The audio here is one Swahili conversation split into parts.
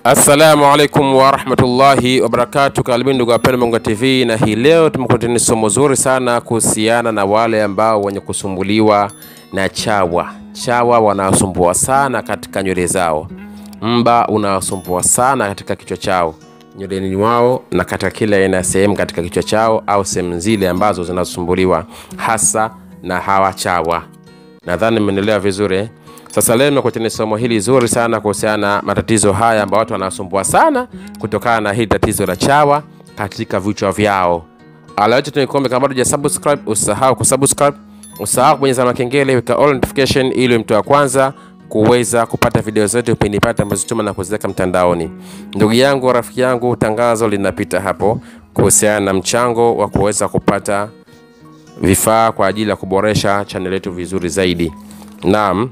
Assalamu alaikum warahmatullahi wabarakatu. Karibuni ndugu wapendwa Bongo TV, na hii leo tumekuletea somo zuri sana kuhusiana na wale ambao wenye kusumbuliwa na chawa. Chawa wanasumbua sana katika nywele zao, mba unawasumbua sana katika kichwa chao, nyweleni mwao na katika kila aina ya sehemu katika kichwa chao au sehemu zile ambazo zinasumbuliwa hasa na hawa chawa. Nadhani mmenielewa vizuri eh? Sasa leo nimekuletea somo hili zuri sana kuhusiana na matatizo haya ambayo watu wanasumbua sana kutokana na hili tatizo la chawa katika vichwa vyao. Ala yote tunikuombe, kama bado hujasubscribe usahau kusubscribe, usahau kubonyeza alama kengele, weka all notification ili mtu wa kwanza kuweza kupata video zetu pindi pale tunapozituma na kuziweka mtandaoni. Ndugu yangu, rafiki yangu, tangazo linapita hapo kuhusiana na mchango wa kuweza kupata vifaa kwa ajili ya kuboresha channel yetu vizuri zaidi. Naam,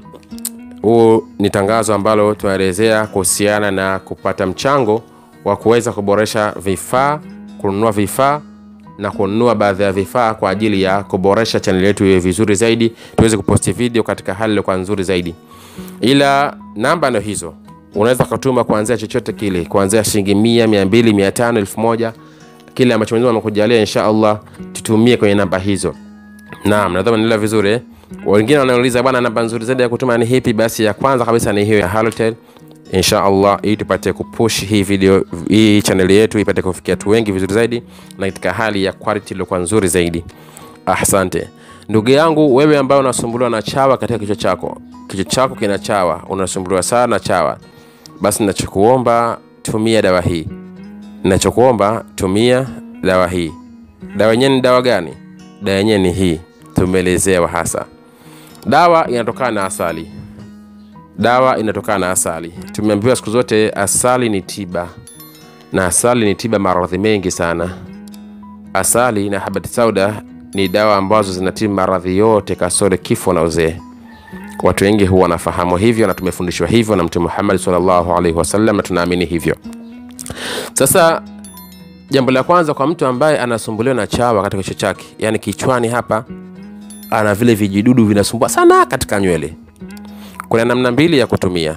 huu ni tangazo ambalo tunaelezea kuhusiana na kupata mchango wa kuweza kuboresha vifaa, kununua vifaa na kununua baadhi ya vifaa kwa ajili ya kuboresha channel yetu iwe vizuri zaidi, tuweze kuposti video katika hali iliyokuwa nzuri zaidi. Ila namba ndio hizo, unaweza kutuma kuanzia chochote kile, kuanzia shilingi mia, mia mbili, mia tano, elfu moja, kile ambacho Mwenyezi Mungu amekujalia, insha Allah tutumie kwenye namba hizo. Naam, nadhani naelewa vizuri eh? Wengine wanauliza bwana, namba nzuri zaidi ya kutuma ni hipi? Basi ya kwanza kabisa ni hiyo ya Halotel insha Allah, ili tupate kupush hii video hii channel yetu ipate kufikia watu wengi vizuri zaidi na katika hali ya quality iliyokuwa nzuri zaidi. Asante ndugu yangu, wewe ambaye unasumbuliwa na chawa katika kichwa chako, kichwa chako kina chawa, unasumbuliwa sana na chawa, basi ninachokuomba tumia dawa hii. Ninachokuomba tumia dawa hii. Dawa yenyewe ni dawa gani? Dawa yenyewe ni hii, tumeelezewa hasa. Dawa inatokana na asali. Dawa inatokana na asali. Tumeambiwa siku zote asali ni tiba, na asali ni tiba maradhi mengi sana. Asali na habati sauda ni dawa ambazo zinatibu maradhi yote kasoro kifo na uzee. Watu wengi huwa wanafahamu hivyo na tumefundishwa hivyo na Mtume Muhammad sallallahu alaihi wasallam, na tunaamini hivyo. Sasa jambo la kwanza kwa mtu ambaye anasumbuliwa na chawa katika kichwa chake, yani kichwani hapa ana vile vijidudu vinasumbua sana katika nywele. Kuna namna mbili ya kutumia.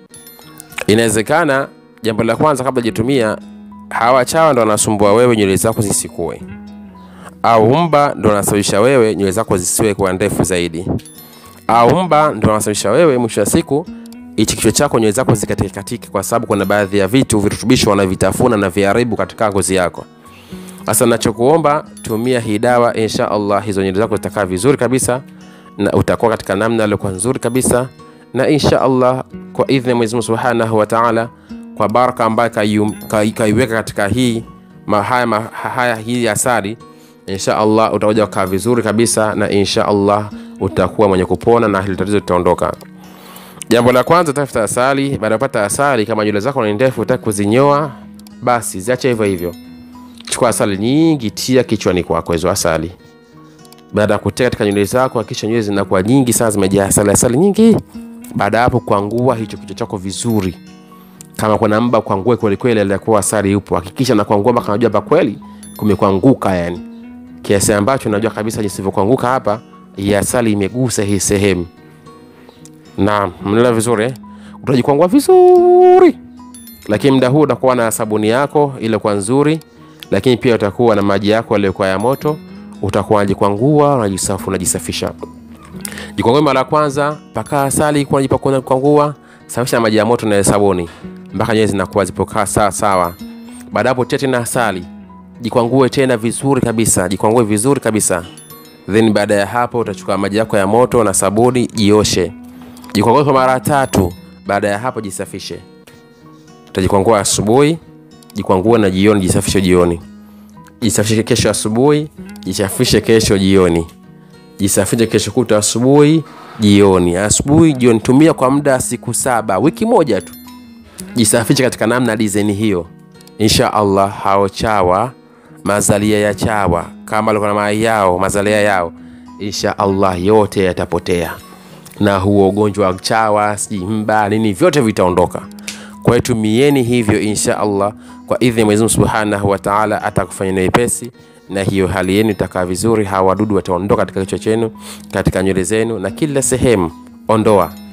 Inawezekana jambo la kwanza, kabla hujatumia, hawa chawa ndo wanasumbua wewe nywele zako zisikue, au mba ndo wanasababisha wewe nywele zako zisiwe kuwa ndefu zaidi, au mba ndo wanasababisha wewe mwisho wa siku hichi kichwa chako nywele zako zikatike katike, kwa sababu kuna baadhi ya vitu virutubisho wanavitafuna na viharibu katika ngozi yako. Sasa nachokuomba tumia hii dawa, insha Allah hizo nywele zako zitakaa vizuri kabisa na utakuwa katika namna iliyokuwa nzuri kabisa, na insha Allah kwa idhini ya Mwenyezi Mungu Subhanahu wa Ta'ala, kwa baraka ambayo kaiweka katika hii mahaya, mahaya hii asali, insha Allah utakuja kukaa vizuri kabisa, na insha Allah utakuwa mwenye kupona na hili tatizo litaondoka. Jambo la kwanza, tafuta asali. Baada ya kupata asali, kama nywele zako ni ndefu, utaki kuzinyoa, basi ziache hivyo hivyo. Chukua asali nyingi, tia kichwani kwako hizo asali. Baada ya kutia katika nywele zako, hakikisha nywele zinakuwa nyingi sana, zimejaa asali, asali nyingi. Baada ya hapo, kwangua hicho kichwa chako vizuri. Kama kuna mba, kwangue kweli kweli, alikuwa asali yupo. Hakikisha na kwangua mpaka unajua hapa kweli kumekwanguka, yani kiasi ambacho unajua kabisa jinsi ilivyokuanguka hapa, hii asali imegusa hii sehemu. Na mnaelewa vizuri eh? Utajikwangua vizuri, lakini muda huu utakuwa na sabuni yako ile kwa nzuri lakini pia utakuwa na maji yako yaliyokuwa ya moto, utakuwa unajikwangua, unajisafu, unajisafisha. Jikwangue mara ya kwanza, paka asali kwa unajipaka kwangua, safisha na maji ya moto na sabuni mpaka nywele zinakuwa zipokaa sawa sawa. Baada hapo tia tena asali, jikwangue tena vizuri kabisa, jikwangue vizuri kabisa. Then baada ya hapo utachukua maji yako ya moto na sabuni, jioshe. Jikwangue kwa mara tatu. Baada ya hapo jisafishe. Utajikwangua asubuhi jikwangue na jioni, jisafishe jioni. Jisafishe kesho asubuhi, jisafishe kesho jioni. Jisafishe kesho kuta asubuhi, jioni, asubuhi, jioni. Tumia kwa muda siku saba, wiki moja tu. Jisafishe katika namna design hiyo. Insha Allah hao chawa, mazalia ya chawa kama alikuwa na mayai yao, mazalia yao, insha Allah yote yatapotea, na huo ugonjwa wa chawa, si mba nini, vyote vitaondoka. Kwa hiyo tumieni hivyo insha Allah, kwa idhini ya Mwenyezi Mungu Subhanahu wa Ta'ala, atakufanya wepesi na hiyo hali yenu itakaa vizuri. Hawa wadudu wataondoka katika kichwa chenu, katika nywele zenu na kila sehemu, ondoa.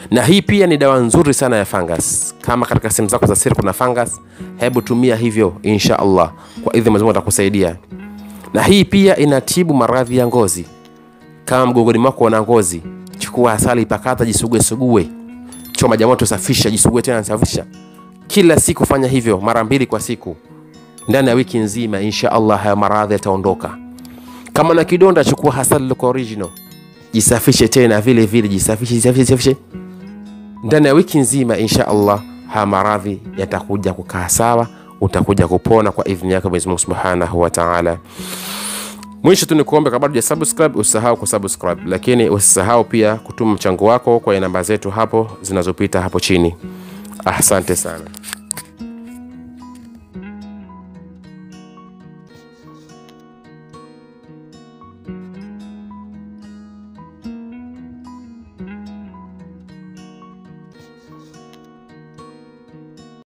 na hii pia ni dawa nzuri sana ya fungus kama katika sehemu zako za siri kuna fungus hebu tumia hivyo insha allah kwa idhi mwenyezi mungu atakusaidia na hii pia inatibu maradhi ya ngozi kama mgongoni mwako una ngozi chukua asali pakata jisugue sugue choma jamoto safisha jisugue tena safisha kila siku fanya hivyo mara mbili kwa siku ndani ya wiki nzima insha allah haya maradhi yataondoka kama na kidonda chukua hasali look original jisafishe tena vile vile jisafishe jisafishe, jisafishe. ndani ya wiki nzima insha allah haya maradhi yatakuja kukaa sawa utakuja kupona kwa idhini yake mwenyezi mungu subhanahu wa taala mwisho tu nikuombe kabla uja subscribe usisahau kusubscribe lakini usisahau pia kutuma mchango wako kwa namba zetu hapo zinazopita hapo chini asante sana